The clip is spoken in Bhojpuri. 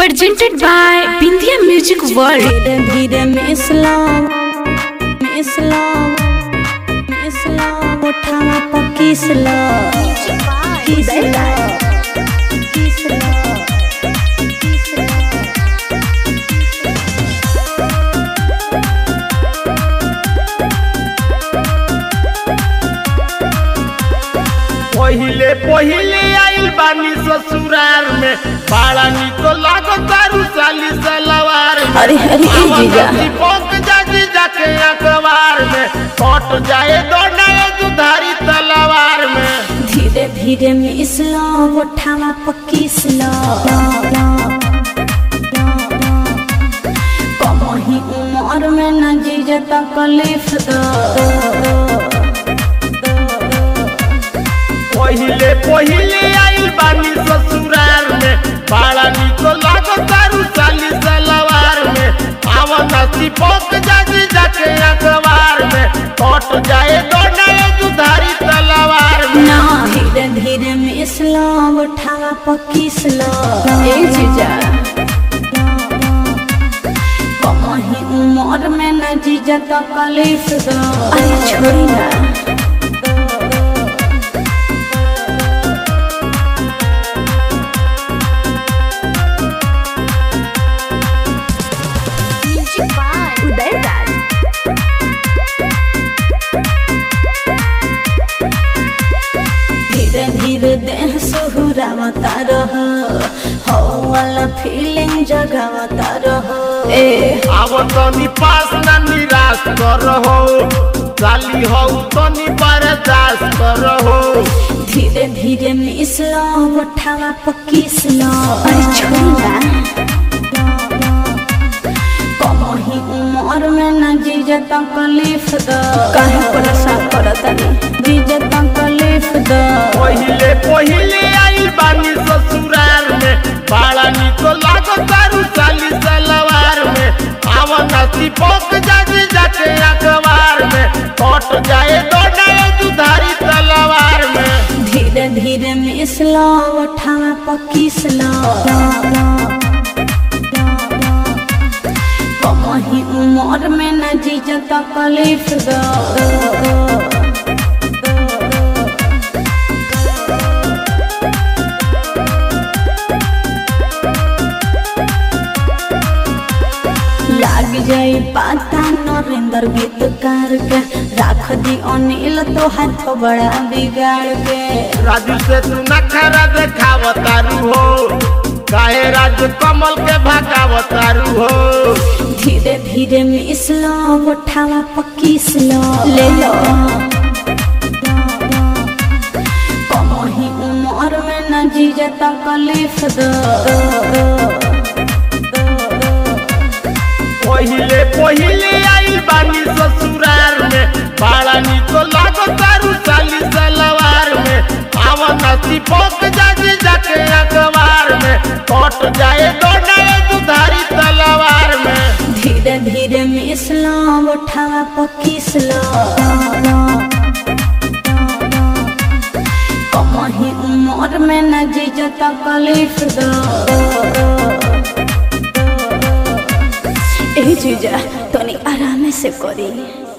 presented by Bindia Music World. धीरे धीरे मिसला मिसला मिसला उठावा पकीसला किसला किसला पहिले पहिले आइल बानी ससुरार में बड़ा निको लागो तारू साली सलवार में अरे, अरे, ए जीजा। पक जाजी जाके अखबार में कट जाए दोनाए दुधारी तलवार में धीरे धीरे मिसला उठावा पकीसला कमही उमर में न जीजा तकलीफ द पहिले पहिले आइल बानी ससुरार में बड़ा निको लागो तारू साली सलवार में आवन नसी पक जाजी जाके अखबार में कट जाए दोनाए दुधारी तलवार में ना धीरे धीरे मिसला उठावा पकीसला ए जीजा कमही उमर में न जीजा तकलीफ द अरे छोड़ी ना Music by Uday Raj. धीरे धीरे देह सुहुरावता रह हो वाला फीलिंग जगावता रह ए आव तनी पास ना निराश कर हो साली हो तनी बर्दाश्त कर हो धीरे धीरे मिसला उठावा पकीसला अरे छोड़ा कमही उमर में न जीजा तकलीफ द काहे परेशान करतनी जीजा तकलीफ द पहिले पहिले आइल बानी ससुराल में बड़ा निको लागो तारू साली सलवार में आव नसी पक जाजी जाके अखबार में कट जाए दोनाए दुधारी तलवार में धीरे धीरे मिसला उठावा पकीसला कमही उमर में न जीजा तकलीफ द लाग जाई पाता नरेंद्र गीतकार के राख दी अनिल तो हाथ बड़ा बिगाड़ के राजू से तू नखरा देखाव तारू हो काहे राजू कमल के भगाव तारू हो धीरे धीरे मिसलो उठावा पकीसलो ले लो कमही उमर में न जीजा तकलीफ द पहिले पहिले आइल बानी ससुराल में बड़ा निको लागो तारू साली सलवार में आव नसी पक जाजी जाके अखबार में कट जाए दोनाए दुधारी तलवार में धीरे धीरे मिसलो उठावा पकीसलो कमही उमर में न जीजा तकलीफ द ए जीजा तनी आराम से करी